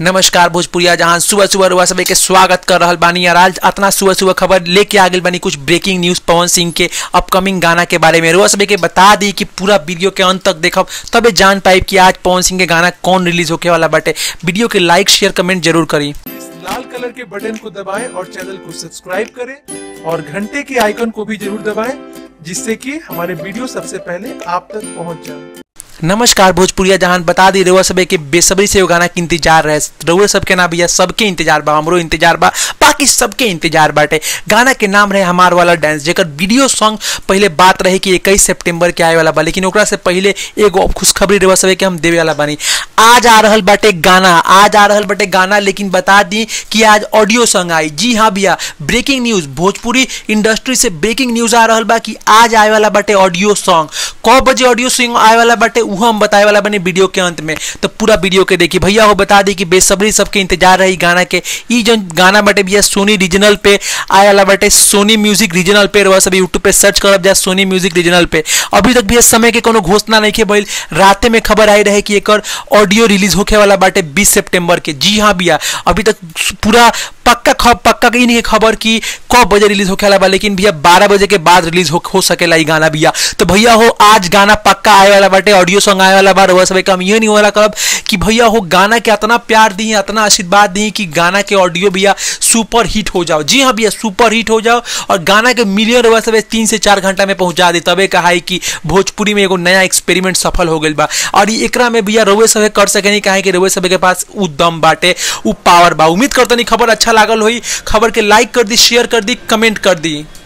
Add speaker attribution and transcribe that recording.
Speaker 1: नमस्कार भोजपुरिया जहां सुबह सुबह रुआ सभी के स्वागत कर रहल बानी और आज अतना सुबह सुबह खबर लेके आ गई बानी कुछ ब्रेकिंग न्यूज पवन सिंह के अपकमिंग गाना के बारे में रुआ सभी के बता दी कि पूरा वीडियो के अंत तक देखब तबे जान पाई कि आज पवन सिंह के गाना कौन रिलीज होके वाला बाटे वीडियो के लाइक शेयर कमेंट जरूर करी
Speaker 2: इस लाल कलर के बटन को दबाएं और चैनल को सब्सक्राइब करें और घंटे के आइकन को भी जरूर दबाएं जिससे कि हमारे वीडियो सबसे पहले आप तक पहुंच जाए
Speaker 1: नमस्कार भोजपुरिया जहान बता दी रउआ सबे के बेसब्री से वो गाना के इंतजार रहे रउआ सबके ना भैया सबके इंतजार बा हमरो इंतजार बा बाकी सबके इंतजार बाटे गाना के नाम रहे हमार वाला डांस जेकर वीडियो सॉन्ग पहले बात रहे कि 21 सितंबर के आए वाला बा लेकिन ओकरा से पहले एगो खुशखबरी रउआ सबे के हम देवे वाला बानी आज आ रहल बाटे गाना आज आ रहल बाटे गाना लेकिन बता दी कि आज ऑडियो सॉन्ग आई जी हाँ भैया ब्रेकिंग न्यूज भोजपुरी इंडस्ट्री से ब्रेकिंग न्यूज आ रहल बा कि आज आए वाला बाटे ऑडियो सॉन्ग कौ बजे ऑडियो सॉन्ग आए वाला बाटे उहो हम बताए वाला बने वीडियो के अंत में तो पूरा वीडियो के देखिए भैया हो बता दी कि बेसब्री सबके इंतजार रही गाना के ई जो गाना बाटे भैया सोनी रीजनल पे आए वाला बाटे सोनी म्यूजिक रीजनल पे रहा सब यूट्यूब पे सर्च करब जा सोनी म्यूजिक रीजनल पे अभी तक भी इस समय के कोनो घोषणा नहीं के भइल राते में खबर आई रहे कि एकर ऑडियो रिलीज होके वाला बाटे 20 सितंबर के जी हाँ भैया अभी तक पूरा पक्का खब पक्का की नहीं है खबर कि कब बजे रिलीज होके वाला बा लेकिन भैया 12 बजे के बाद रिलीज हो, हो सकेला ई गाना भैया तो भैया हो आज गाना पक्का आए वाला बाटे ऑडियो सॉन्ग आए वाला बा रउआ सबे हम ये नहीं वाला करब कि भैया हो गाना के इतना प्यार दी इतना आशीर्वाद दी कि गाना के ऑडियो भैया सुपर हिट हो जाओ जी हाँ भैया सुपर हिट हो जाओ और गाना के मिलियन रउआ सबे तीन से चार घंटा में पहुंचा दे तबे कहा है कि भोजपुरी में एगो नया एक्सपेरिमेंट सफल हो गइल बा और ई एकरा में भैया रउए सबे कर सके नहीं काहे कि रउए सबे के पास उ दम बाटे उ पावर बा उम्मीद करतनी खबर अच्छा लागल होई खबर के लाइक कर दी शेयर कर दी कमेंट कर दी